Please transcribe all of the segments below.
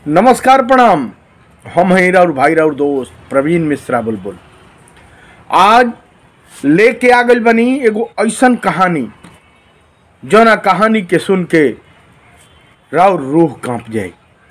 नमस्कार प्रणाम हम हैं राउर भाई राउर दोस्त प्रवीण मिश्रा बुलबुल आज लेके आ गइल बनी एगो ऐसन कहानी जौना कहानी के सुन के राउर रूह कांप जाए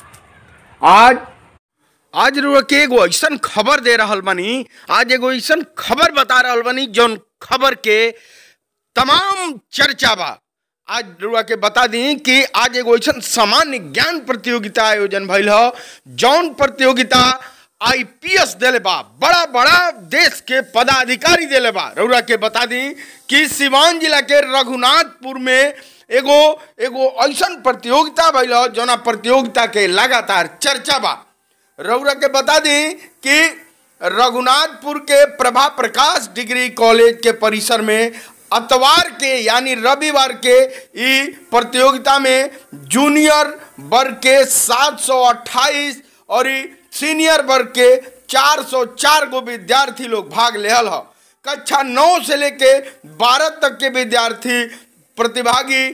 आज आज रुआ के एगो ऐसन खबर दे रहल बनी आज एगो ऐसन खबर बता रहल बनी जौन खबर के तमाम चर्चा बा आज रुआ के बता दी कि आज एगो ऐसन सामान्य ज्ञान प्रतियोगिता आयोजन भइल ह जौन प्रतियोगिता आईपीएस देले बा बड़ा बड़ा देश के पदाधिकारी देले बा रउरा के बता दी कि सिवान जिला के रघुनाथपुर में एगो एगो ऐसन प्रतियोगिता भइल ह जौना प्रतियोगिता के लगातार चर्चा बा रउरा के बता दी कि रघुनाथपुर के प्रभा प्रकाश डिग्री कॉलेज के परिसर में अतवार के यानी रविवार के ई प्रतियोगिता में जूनियर वर्ग के 728 और ई सीनियर वर्ग के 404 गो विद्यार्थी लोग भाग लेहल ह कक्षा 9 से लेके 12 तक के विद्यार्थी प्रतिभागी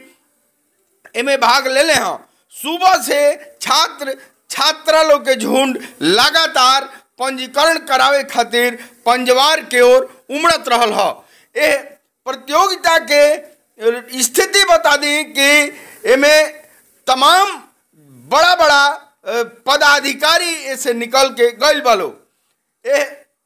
एमे भाग ले ले हैं सुबह से छात्र छात्रा लोग के झुंड लगातार पंजीकरण करावे खातिर पंजवार के ओर उमड़त रहल ह ए प्रतियोगिता के स्थिति बता दी कि एमे तमाम बड़ा बड़ा अ, पदाधिकारी ऐसे निकल के गइल बालो ए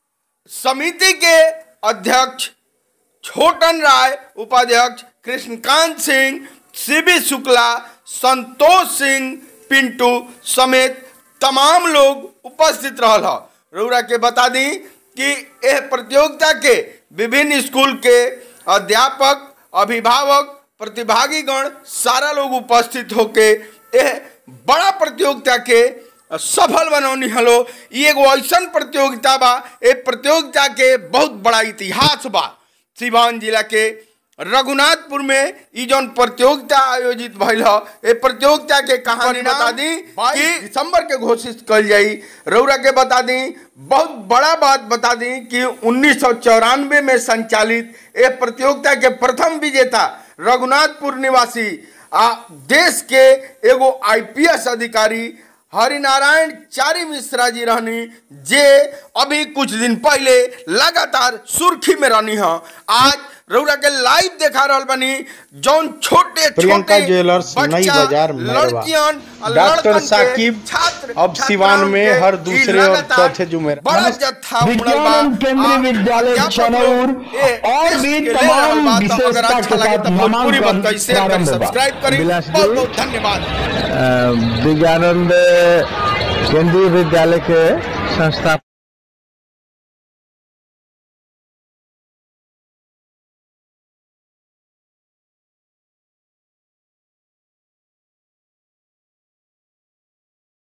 समिति के अध्यक्ष छोटन राय उपाध्यक्ष कृष्णकांत सिंह सीबी शुक्ला संतोष सिंह पिंटू समेत तमाम लोग उपस्थित रहल ह रउरा के बता दी कि यह प्रतियोगिता के विभिन्न स्कूल के अध्यापक अभिभावक प्रतिभागीगण सारा लोग उपस्थित होके यह बड़ा प्रतियोगिता के सफल बनौनी हलो ई एगो ऐसन प्रतियोगिता बा ए प्रतियोगिता के बहुत बड़ा इतिहास बा सिवान जिला के रघुनाथपुर में ई जौन प्रतियोगिता आयोजित भइल ह ए प्रतियोगिता के कहानी बता दी कि दिसंबर के घोषित कल जाई रउरा के बता दी बहुत बड़ा बात बता दी कि उन्नीस में संचालित ए प्रतियोगिता के प्रथम विजेता रघुनाथपुर निवासी आ देश के एगो आईपीएस अधिकारी हरिनारायण चारी मिश्रा जी रहनी जे अभी कुछ दिन पहले लगातार सुर्खी में रहनी है आज रउरा के लाइव देखा रहल बनी जौन छोटे प्रियंका छोटे ज्वेलर्स, नई बच्चा, बाजार, मैरवा। लड़कियन और डॉक्टर लड़कन के साकिब, छात्र अब सिवान छात्राओं में के हर ई दूसरे और लगातार चौथे जुमेरात। बड़ा नमस्ते। जत्था उमड़ल विज्ञान बा। एवं केंद्रीय आ, विद्यालय अध्यापक चनौर लोग ए और देश भी के ले तमाम रहल बा, तो अगर विशेषता अच्छा के लगे साथ तो भोजपुरी नामांकन बात कैसे शेयर करी प्रारंभ बा। सब्सक्राइब करी बिलास बहुत जी। बहुत धन्यवाद विज्ञानंद केंद्रीय विद्यालय के संस्था